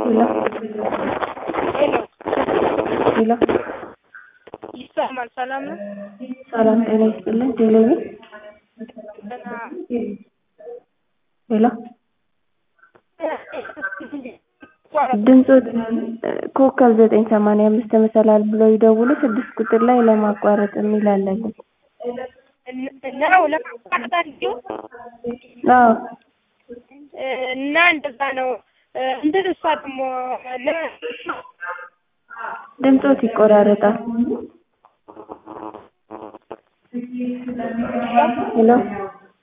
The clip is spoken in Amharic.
ሄሎ ሄሎ ሄሎ ይሰማል? ሰላም ነው? ሰላም ጤና ይስጥልን። ቴሌቪ ደህና ሄሎ ድምፆ ኮከብ ዘጠኝ ሰማንያ አምስት መሰላል ብለው ይደውሉ ስድስት ቁጥር ላይ ለማቋረጥ የሚል አለ ግን ነው ለማቋረጥ እንዲሁ አዎ እና እንደዛ ነው እንትን እሷ ደግሞ ድምፆት ይቆራረጣል ሄሎ